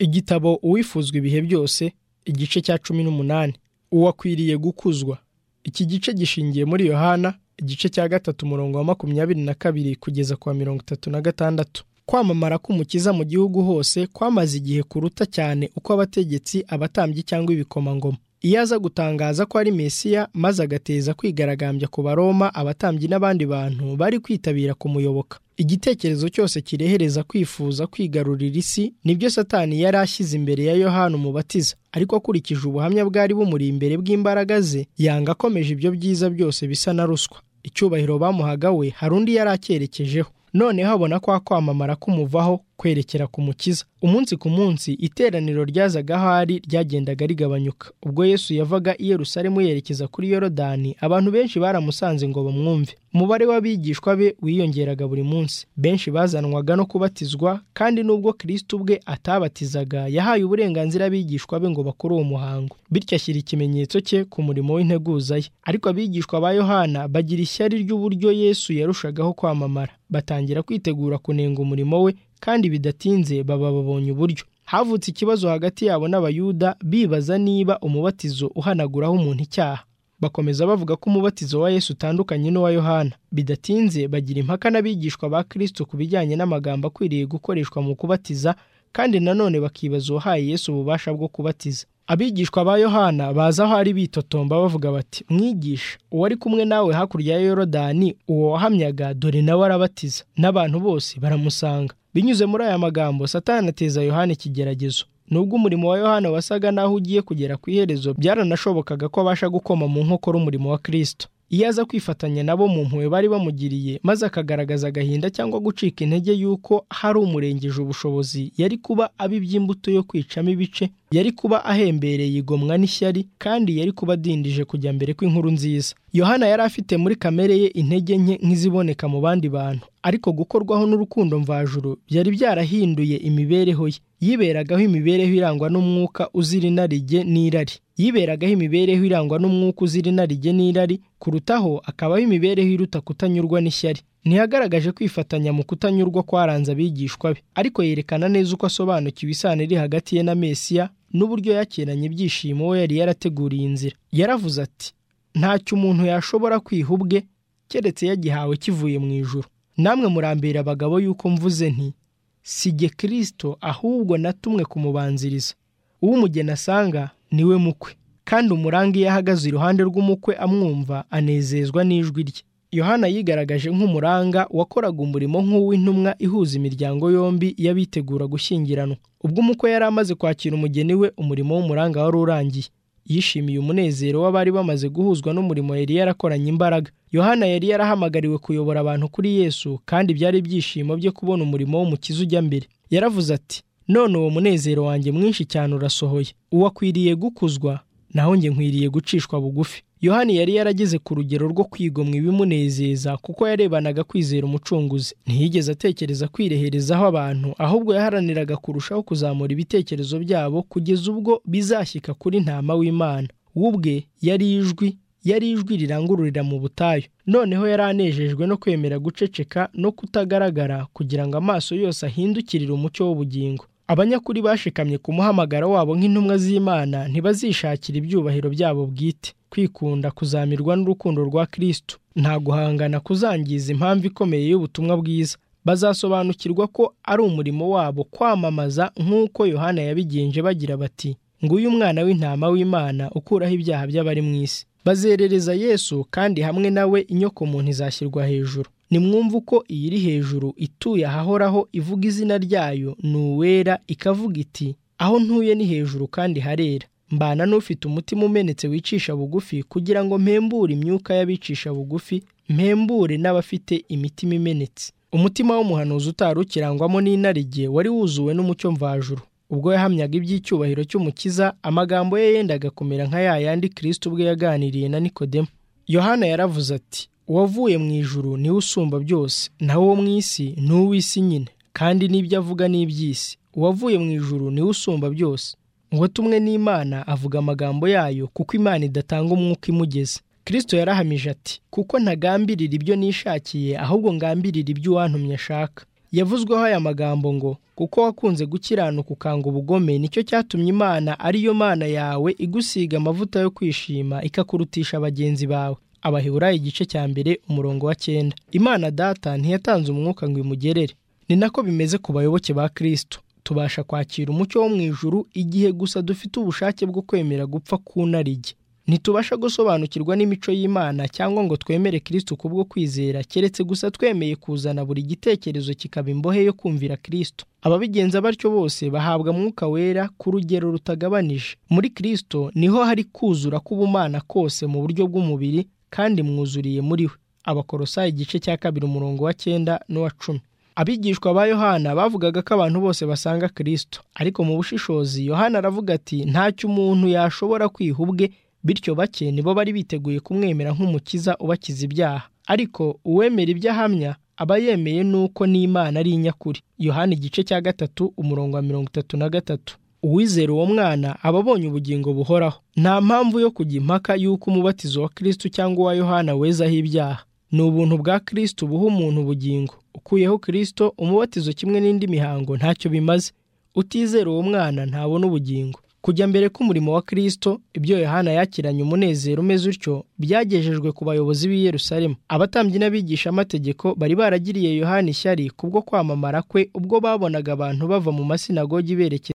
igitabo uwifuzwa ibihe byose igice cya cumi n'umunani uwakwiriye gukuzwa iki gice gishingiye muri yohana igice cya gatatu umurongo wa makumyabiri na kabiri kugeza ku wa mirongo itatu na gatandatu kwamamara k'umukiza mu gihugu hose kwamaze igihe kuruta cyane uko abategetsi abatambyi cyangwa ibikomangoma iyo aza gutangaza ko ari mesiya maze agateza kwigaragambya ku baroma abatambyi n'abandi bantu bari kwitabira kumuyoboka igitekerezo cyose kirehereza kwifuza kwigarurira isi nibyo satani yari ashyize imbere ya yohana umubatiza ariko akurikije ubuhamya bwari bumuri imbere bw'imbaraga ze yanga akomeje ibyo byiza byose bisa na ruswa icyubahiro bamuhaga we hari undi yari acyerekejeho noneho abona kwa kwamamara kumuvaho kwerekera ku mukiza umunsi ku munsi iteraniro ryazaga ahari ryagendaga rigabanyuka ubwo yesu yavaga i yerusalemu yerekeza kuri yorodani abantu benshi baramusanze ngo bamwumve umubare w'abigishwa be wiyongeraga buri munsi benshi bazanwaga no kubatizwa kandi n'ubwo kirisiti ubwe atabatizaga yahaye uburenganzira abigishwa be ngo bakore uwo muhango bityo ashyira ikimenyetso cye ku murimo w'integuza ye ariko abigishwa ba yohana bagira ishyari ry'uburyo yesu yarushagaho kwamamara batangira kwitegura kunenga umurimo we kandi bidatinze baba babonye uburyo havutse ikibazo hagati yabo n'abayuda bibaza niba umubatizo uhanaguraho umuntu icyaha bakomeza bavuga ko umubatizo wa yesu utandukanye n'uwa yohana bidatinze bagira impaka n'abigishwa ba kristo ku bijyanye n'amagambo akwiriye gukoreshwa mu kubatiza kandi nanone bakibaza uwahaye yesu ububasha bwo kubatiza abigishwa ba yohana baza aho ari bitotomba bavuga bati mwigisha uwo ari kumwe nawe hakurya ya yorodani uwo wahamyaga dore nawe arabatiza n'abantu bose baramusanga binyuze muri aya magambo satani ateza yohana ikigeragezo nubwo umurimo wa yohana wasaga n'aho ugiye kugera ku iherezo byaranashobokaga ko abasha gukoma mu nkokora umurimo wa kirisito iyo aza kwifatanya nabo mu mpuwe bari bamugiriye maze akagaragaza agahinda cyangwa gucika intege y'uko hari umurengeje ubushobozi yari kuba aba iby'imbuto yo kwicamo ibice yari kuba ahembereye igomwa n'ishyari kandi yari kuba adindije kujya mbere kw'inkuru nziza yohana yari afite muri kamere ye intege nke nk'iziboneka mu bandi bantu ariko gukorwaho n'urukundo mvajuru byari byarahinduye imibereho ye yiberagaho imibereho irangwa n'umwuka uzira inarijye n'irari yiberagaho imibereho irangwa n'umwuka uzira inarijye n'irari kurutaho akabaho imibereho iruta kutanyurwa n'ishyari ntiyagaragaje kwifatanya mu kutanyurwa kwaranze abigishwa be ariko yerekana neza uko asobanukiwe isano iri hagati ye na mesiya n'uburyo yakiranye ibyishimo we yari yarateguriye inzira yaravuze ati ntacyo umuntu yashobora kwiha ubwe keretse yagihawe kivuye mu ijuru namwe murambira abagabo yuko mvuze nti sijye kirisito ahubwo natumwe kumubanziriza uwo umugeni asanga niwe mukwe kandi umurange iyo ahagaze iruhande rw'umukwe amwumva anezezwa n'ijwi rye yohana yigaragaje nk'umuranga wakoraga umurimo nk'uw'intumwa ihuza imiryango yombi y'abitegura gushyingiranwa ubwo umukwe yari amaze kwakira umugeni we umurimo w'umuranga wari urangiye yishimiye umunezero w'abari bamaze guhuzwa n'umurimo yari yarakoranye imbaraga yohana yari yarahamagariwe kuyobora abantu kuri yesu kandi byari ibyishimo byo kubona umurimo w'umukiza ujya mbere yaravuze ati none uwo munezero wanjye mwinshi cyane urasohoye uwakwiriye gukuzwa naho njye nkwiriye gucishwa bugufi yohani yari yarageze ku rugero rwo kwigomwa ibimunezeza kuko yarebanaga kwizera umucunguzi ntiyigeze atekereza kwireherezaho abantu ahubwo yaharaniraga kurushaho kuzamura ibitekerezo byabo kugeza ubwo bizashyika kuri ntama w'imana we ubwe yari ijwi yari ijwi rirangururira mu butayu noneho yari anejejwe no kwemera guceceka no kutagaragara kugira ngo amaso yose ahindukirire umucyo w'ubugingo abanyakuri bashikamye ku muhamagaro wabo nk'intumwa z'imana ntibazishakira ibyubahiro byabo bwite kwikunda kuzamirwa n'urukundo rwa kirisitu nta guhangana kuzangiza impamvu ikomeye y'ubutumwa bwiza bazasobanukirwa ko ari umurimo wabo kwamamaza nk'uko yohana yabigenje bagira bati nguyu umwana w'intama w'imana ukuraho ibyaha by'abari mu isi bazerereza yesu kandi hamwe nawe inyokomuntu izashyirwa hejuru nimwumva uko iyiri hejuru ituye ahahoraho ivuga izina ryayo ni uwera ikavuga iti aho ntuye ni hejuru kandi harera mbana n'ufite umutima umenetse wicisha bugufi kugira ngo mpembure imyuka y'abicisha bugufi mpembure n'abafite imitima imenetse umutima w'umuhanuzi utari ukirangwamo n'inarijye wari wuzuwe n'umucyo mvajuru ubwo yahamyaga iby'icyubahiro cy'umukiza amagambo ye yendaga kumera nka ya yandi kirisiti ubwe yaganiriye na nikodemu yohana yaravuze ati uwavuye mu ijuru niwe usumba byose naho uwo mu isi ni uw'isi nyine kandi n'ibyo avuga ni iby'isi uwavuye mu ijuru niwe usumba byose uwatumwe n'imana avuga amagambo yayo kuko imana idatanga umwuka imugeze kirisito yarahamije ati kuko ntagambirira ibyo nishakiye ahubwo ngambirira ibyo uwantumye ashaka yavuzweho aya magambo ngo kuko wakunze gukiranuka ukanga ubugome nicyo cyatumye imana ariyo mana yawe igusiga amavuta yo kwishima ikakurutisha bagenzi bawe abaheburayo igice cya mbere umurongo wa cyenda imana data ntiyatanze umwuka ngo imugerere ni nako bimeze ku bayoboke ba kirisito tubasha kwakira umucyo wo mu ijuru igihe gusa dufite ubushake bwo kwemera gupfa kunarige ntitubasha gusobanukirwa n'imico y'imana cyangwa ngo twemere kirisito kubwo kwizera keretse gusa twemeye kuzana buri gitekerezo kikaba imbohe yo kumvira kirisito ababigenza batyo bose bahabwa mwuka wera ku rugero rutagabanije muri kirisito niho hari kuzura k'ubumana kose mu buryo bw'umubiri kandi mwuzuriye muri we abakorosayi igice cya kabiri umurongo wa cyenda n'uwa cumi abigishwa ba yohana bavugaga ko abantu bose basanga kirisito ariko mu bushishozi yohana aravuga ati ntacyo umuntu yashobora kwiha ubwe bityo bake nibo bari biteguye kumwemera nk'umukiza ubakiza ibyaha ariko uwemera ibyo ahamya aba yemeye n'uko n'imana ari inyakuri yohana igice cya gatatu umurongo wa mirongo itatu na gatatu uwizera uwo mwana aba abonye ubugingo buhoraho nta mpamvu yo kujya impaka y'uko umubatizo wa kirisito cyangwa uwa yohana wezaho ibyaha ni ubuntu bwa kirisito buha umuntu ubugingo ukuyeho kirisito umubatizo kimwe n'indi mihango ntacyo bimaze utizera uwo mwana ntabona ubugingo kujya mbere k'umurimo wa kirisito ibyo yohana yakiranye umunezero umeze utyo byagejejwe ku bayobozi b'i Yerusalemu abatambyi n'abigishamategeko bari baragiriye yohana ishyari kubwo kwamamara kwe ubwo babonaga abantu bava mu masinagogi berekeza